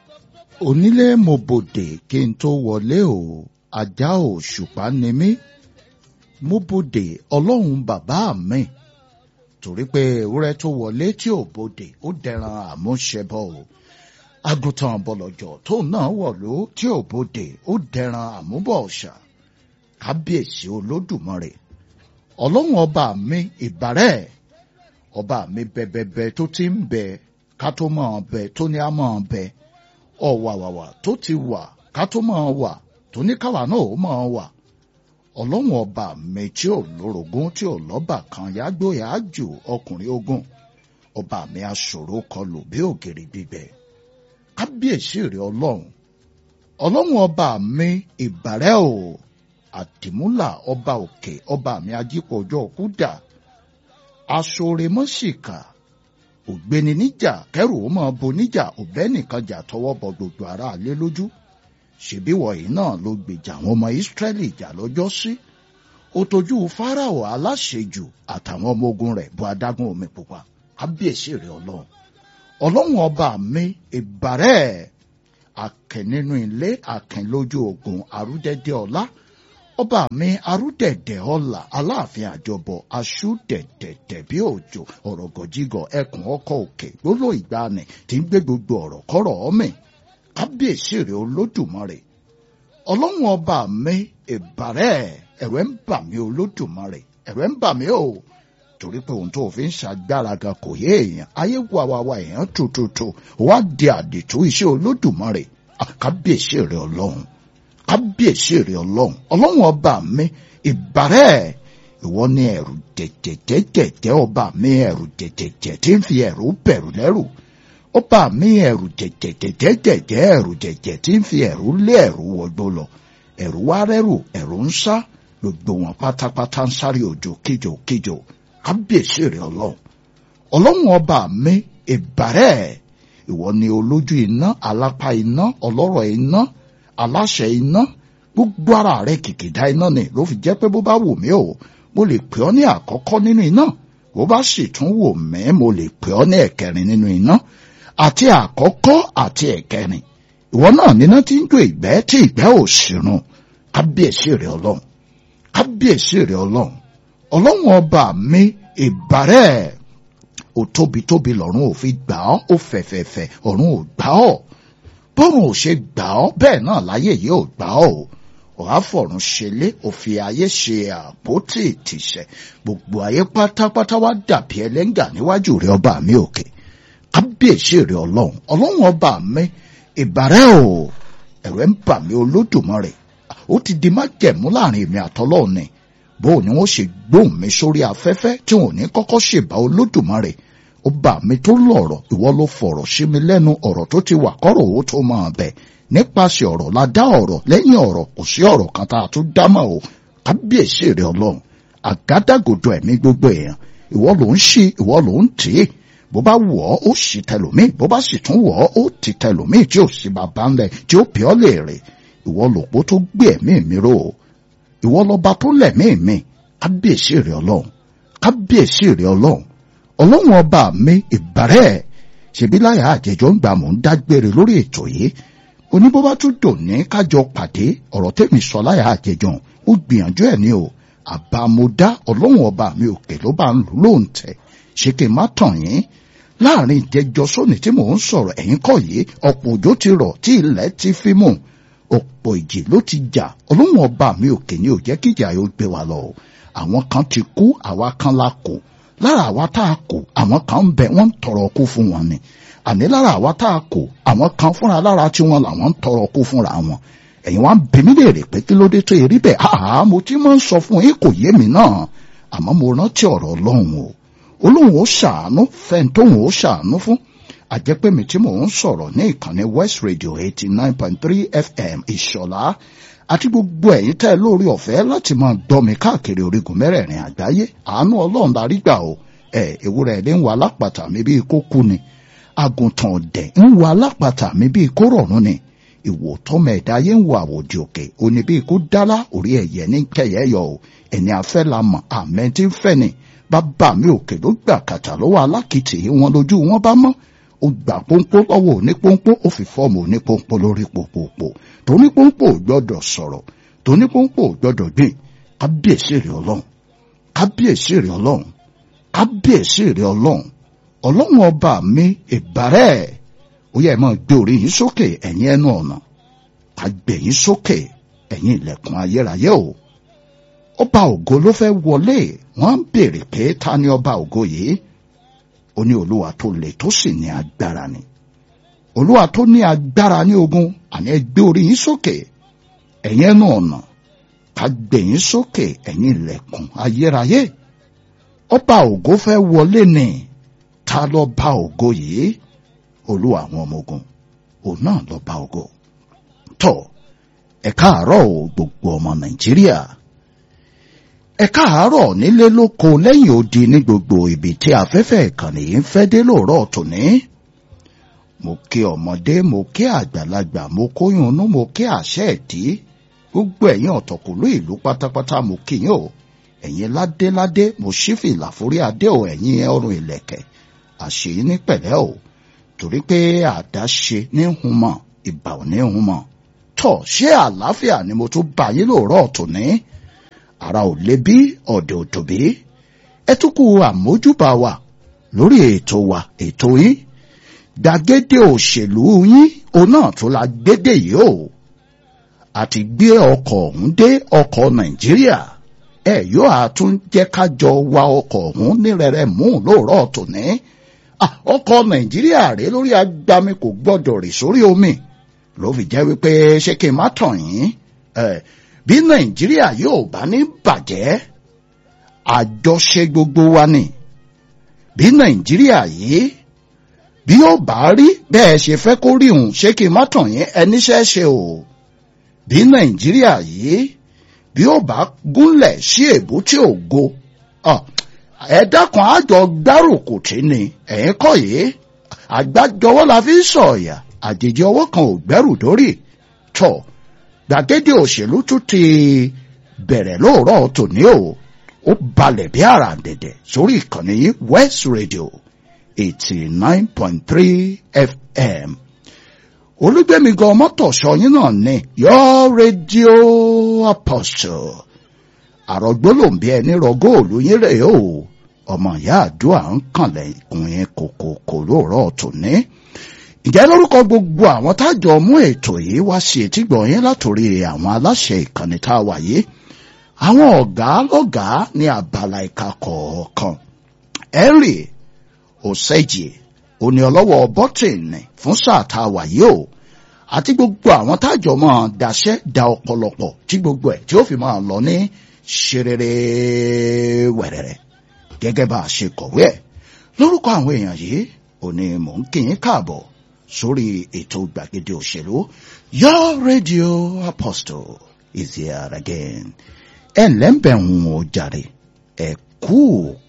onílé mo bòdè kí n tó wọlé o ajá òṣùpá ni mí mo bòdè ọlọ́run bàbá mi torí pé ewúrẹ́ tó wọlé tí ò bòdè ó dẹran àmúṣẹbọ o àgùntàn bọ̀lọ̀jọ̀ tó náà wọ̀lú tí ò bòdè ó dẹran àmúbọ̀ ọ̀ṣà kábíyèsí olódùmarè ọlọ́run ọba mi ìbàrẹ̀ ọba mi bẹbẹbẹ tó ti ń bẹ ká tó máa bẹ tó ní á máa bẹ ọ̀wàwàwà tó ti wà ká tó máa wà tó ní káwa náà ó máa wà ọlọ́run ọba mi tí ò lórogún tí ò lọ́bà kan yágbóyà jù ọkùnrin ogun ọba mi aṣòro kọlù bí ògèrè gbígbẹ kábíyèsí rẹ ọlọ́run ọlọ́run ọba mi ìbàrẹ̀ o àdìmúlà ọba òkè ọba mi ajípọ̀ ọjọ́ kúdà aṣọremọ́sìkà ògbéni níjà kẹrù ó máa bo níjà òbẹ́ nìkan jà tọwọ́ bọ gbogbo ara lé lójú ṣèbí wọ̀nyí náà ló gbèjà àwọn ọmọ ìsírẹ́lì jà lọ́jọ́ sí ó tójú fáráò aláṣejù àtàwọn ọmọ ogun rẹ̀ bu adágún omi pupa kábíyèsí rẹ̀ ọlọ́run ọlọ́run ọba mi ìbàrẹ̀ àkẹ́ nínú ilé àkẹ́ lójú ogun àrúdẹ́dẹ́ ọlá ọba mi arúdẹ̀dẹ̀ ọ̀la aláàfin àjọbọ̀ aṣúdẹ̀dẹ̀dẹ̀ bí òjò ọ̀rọ̀ gọ̀jígọ̀ ẹkùn ọkọ̀ òkè gbóló ìgbani tí ń gbé gbogbo ọ̀rọ̀ kọ́rọ̀ ọ̀mì kábíyèsí rẹ̀ olódùmarè ọlọ́run ọba mi ìbàrẹ̀ ẹ̀rẹ̀ ń bà mí olódùmarè ẹ̀rẹ̀ ń bà mí o torí pé ohun tó fi ń ṣàgbára gan kò yé èèyàn ayé wàwàwà èèyàn tòtòtò wá di àdìtú iṣẹ́ olódùmarè àkábíyèsí rẹ̀ ọlọ́run kábíyèsí rẹ ọlọ́run ọlọ́run ọba mi ìbàrẹ̀ ìwọ ni ẹ̀rù jẹ̀jẹ̀jẹ̀jẹ̀ ọba mi ẹ̀rù jẹ̀jẹ̀jẹ̀ tí ń fi ẹ̀rù bẹ̀rù lẹ́rù ọba mi ẹ̀rù jẹ̀jẹ̀jẹ̀jẹ̀ ẹ̀rù jẹ̀jẹ̀ tí ń fi ẹ̀rù lé ẹ̀rù wọgbó lọ ẹ̀rù wá rẹ́rù ẹ̀rù ń sá gbogbo wọn pátápátá ń sáré òjò kíjò kíjò kábíyèsí rẹ ọlọ́run ọlọ́run ọba mi ìbàrẹ̀ ìwọ ni olójú iná alápá iná ọlọ́rọ̀ iná aláṣẹ iná gbogbo ara rẹ kìkìdá iná ni ló fi jẹ́ pé bó bá wù mí o mo lè pè ọ́ ní àkọ́kọ́ nínú iná bó bá sì tún wù mí mo lè pè ọ́ ní ẹ̀kẹrin nínú iná àti àkọ́kọ́ àti ẹ̀kẹrin ìwọ náà níná tí ń jó ìgbẹ́ tí ìgbẹ́ ò sírun kábíyèsí rẹ ọlọ́run kábíyèsí rẹ ọlọ́run ọlọ́run ọba mi ìbàrẹ̀ ò tóbi tóbi lọ́run ò fi gbà ọ́ ó fẹ̀fẹ̀fẹ̀ ọ̀run ò gbà ọ́ bọ́run ò ṣe gbà ọ́ bẹ́ẹ̀ náà láyé yìí ò gbà ọ́ o ọ̀há fọ̀run ṣẹlé òfin ayé ṣe àpótí ìtìsẹ̀ gbogbo ayé pátápátá wá dàbí ẹlẹ́ngà níwájú rẹ ọba mi òkè kábíyèsí rẹ ọlọ́run ọlọ́run ọba mi ìbàrẹ̀ o ẹ̀rẹ̀ ń bà mí olódùmarè ó ti di májẹ̀mú láàrin èmi àtọlọ́run ni bó ni wọ́n ṣe gbóhùn mi sórí afẹ́fẹ́ tí wọn ò ní kọ́kọ́ ṣèbá olódùmarè ọba mi tó lọ̀rọ̀ ìwọ ló fọ̀rọ̀ sí mi lẹ́nu ọ̀rọ̀ tó ti wà kọ́rọ̀ owó tó máa bẹ̀ nípasẹ̀ ọ̀rọ̀ la dá ọ̀rọ̀ lẹ́yìn ọ̀rọ̀ kò sí ọ̀rọ̀ kan tá a tún dá mọ́ o kábíyèsí rẹ ọlọ́run àgádágodo ẹ̀mí gbogbo èèyàn ìwọ ló ń ṣí ìwọ ló ń tì í bó bá wọ̀ ọ́ ó sì tẹlòmíì bó bá sì tún wọ̀ ọ́ ó ti tẹlòmíì tí ò sí bàbá ńlẹ̀ tí ó pè ọ́ léèrè ìwọ lòpó tó gbé ẹ̀mí mi ró o ìwọ lọba tó lẹ̀mí mi kábíyèsí rẹ ọlọ́run kábíyèsí rẹ ọlọ́run ọlọ́run ọba mi ìbàrẹ̀ ṣèbí láyà àjẹjọ́ ń gbà mò ń dágbére lórí ètò yìí oníbọ́bá tún dòní kájọ pàdé ọ̀rọ̀ tẹ́mi sọ láyà àjẹjọ́ ó gbìyànjú ẹ̀ ní o àbámọ́dá ọlọ́run ọba mi òkè ló bá ń lò lóun tẹ̀ ṣé kí n má tàn yín láàrin ìjẹjọ sóni tí mò ń sọ̀rọ̀ ẹ̀yìn kọ́ yìí ọ̀pọ̀ òjò ti rọ̀ tí ilẹ̀ ti fi mú ọ̀pọ̀ ìjì ló ti jà ọlọ́run ọba mi òkè ni ò jẹ́ kíjà yóò gbé wa lọ àwọn kan ti kú àwa kan la kù lára àwa tá a kù àwọn kan ń bẹ wọ́n ń tọrọ kú fún wọn ni àní lára àwa tá a kù àwọn kan fúnra lára tí wọn làwọn ń tọrọ kú fúnra wọn ẹ̀yin wá ń bi mí léèrè pé kí ló dé tó erí bẹ́ẹ̀ àá mo ti máa ń sọ fún yín kò yé mi náà àmọ́ mo rántí ọ̀rọ̀ ọlọ́run o olóhùn ó ṣàánú fẹ́ntóhùn ó ṣàánú fún àjẹpẹ́ mi tí mò ń sọ̀rọ̀ ní ìkànnì West Radio eighty nine point three FM ìṣọ̀lá àti gbogbo ẹ̀yin tẹ́ lórí ọ̀fẹ́ láti máa gbọ́ mi káàkiri orígun mẹ́rẹ̀ẹ̀rin àgbáyé àánú ọlọ́run la rí gbà o ẹ̀ ewúrẹ́ ilé ń wà lápàtà mi bíi kó kú ni àgùntàn ọ̀dẹ̀ ń wà lápàtà mi bíi kó rọ̀rùn ni ìwò tọ́mọ ẹ̀dá yé ń wọ àwòdì òkè òní bíi kó dálá orí ẹ̀yẹ ní kẹyẹ yọ o ẹni afẹ́ la mọ̀ àmẹ́ tí ń fẹ́ ni bàbá mi òkè ló gbà kàtà lọ́wọ́ alákìtì wọn lójú wọn bá mọ́ ó gbà pọ́npọ́ lọ́wọ́ onípọ́npọ́ ó fi fọ́ọ̀mù onípọ́npọ́ lórí pòpòpò tonípọ́npọ́ ò gbọ́dọ̀ sọ̀rọ̀ tonípọ́npọ́ ò gbọ́dọ̀ gbìn kábíyèsí rẹ̀ ọlọ́run kábíyèsí rẹ̀ ọlọ́run kábíyèsí rẹ̀ ọlọ́run ọlọ́run ọba mi ìbárẹ̀ ó yẹ máa gbé orí yín sókè ẹ̀yin ẹnu ọ̀nà ká gbé yín sókè ẹ̀yin ilẹ̀kùn ayérayé o ọba ògo ló fẹ́ wọlé wọ́n ń béèrè pé ta ni ọba ògo yìí ó ní olúwa tó le tó sì ní agbára ni olúwa tó ní agbára ní ogun àní ẹ gbé orí yín sókè ẹ̀yin ẹnu ọ̀nà ká gbé yín sókè ẹ̀yin ilẹ̀kùn ayérayé ọba ògo fẹ́ wọlé ni ta ló bá ògo yìí olúwa àwọn ọmọ ogun òun náà ló bá ògo tọ ẹ káàárọ̀ o gbogbo ọmọ nàìjíríà ẹ káàárọ̀ nílé lóko lẹ́yìn odi ní gbogbo ibi tí afẹ́fẹ́ ìkànnì yìí ń fẹ́ dé lóòrọ̀ tòní mo kí ọmọdé mo kí àgbàlagbà mo kóyún inú mo kí àṣẹ ẹ̀dí gbogbo ẹ̀yin ọ̀tọ̀kùlú ìlú pátápátá mo kí yín o ẹ̀yin ládéládé mo ṣí fìlà forí adé o ẹ̀yin ọrùn ìlẹ̀kẹ̀ àṣeyí ní pẹ̀lẹ́ o torí pé àdáṣe ní humọ ìbà ò ní humọ tọ ṣé àlàáfíà ni mo tún bá yín lóòrọ̀ tòní ara ò lé bí ọ̀dẹ̀ ò tòbí ẹ tún kú àmójúbà wa lórí ètò wa ètò yín gbàgede òṣèlú yín òun náà tó la gbédè yìí o àti gbé ọkọ̀ ọ̀hún dé ọkọ̀ nàìjíríà ẹ yóò àtún jẹ́ ká jọ wa ọkọ̀ ọ̀hún ní rẹ̀rẹ̀ mú lóòrọ̀ tòní ọkọ̀ nàìjíríà rèé lórí agbami kò gbọ́dọ̀ rì sórí omi ló fi jẹ́ wípé ṣé kí n má tàn yín bí nàìjíríà yóò bá ní bàjẹ́ àjọṣe gbogbo wa ni bí nàìjíríà yìí bí ó bá rí bẹ́ẹ̀ ṣe fẹ́ kó rí òun ṣé kí n má tàn yín ẹníṣẹ́ ṣe o bí nàìjíríà yìí bí ó bá gúnlẹ̀ sí èbúté ògo ẹ dákun àjọ gbárùkù tí ni ẹ̀yin kọ́ yìí àgbájọwọ́ la fi ń sọ̀yà àjèjì ọwọ́ kan ò gbẹ́rù dórí tọ̀ gbàgede òṣèlú tún ti bẹ̀rẹ̀ lóòrọ̀ tòní o ó balẹ̀ bí àràǹdẹ̀dẹ̀ sórí ìkànnì yìí West Radio eighty nine point three FM olùgbẹ́mi gan mọ́tòṣọ́ yín náà ní your radio apostle àrògbólóǹbí ẹni rọ góòlù yín rèé o ọmọ ìyá àdúrà ń kànlẹ̀ ìkùn yẹn kòkòkò lóòrọ̀ tòní ìjẹ́ lórúkọ gbogbo àwọn tájọ mú ètò yìí wá sí etígbọ̀ yín látòrí àwọn aláṣẹ ìkànnì tá a wà yìí àwọn ọ̀gá lọ́gàá ní abala ìka kọ̀ọ̀kan henry oseji òní ọlọ́wọ́ bọ́tìnì fún sáà tá a wà yìí o àti gbogbo àwọn tájọ máa daṣẹ́ da ọ̀pọ̀lọpọ̀ tí gbogbo ẹ̀ tí ó fi máa lọ ní ṣerere wẹ̀rẹ̀rẹ̀ gẹ́gẹ́ bá a ṣe kọ̀wé ẹ̀ lórúkọ àwọn èèyàn yìí òní mò ń kí yín káàbọ̀ sórí ètò gbàgede òṣèlú your radio apostle is here again ẹ ǹlẹ́ ń bẹ̀ ń wò jàre ẹ kú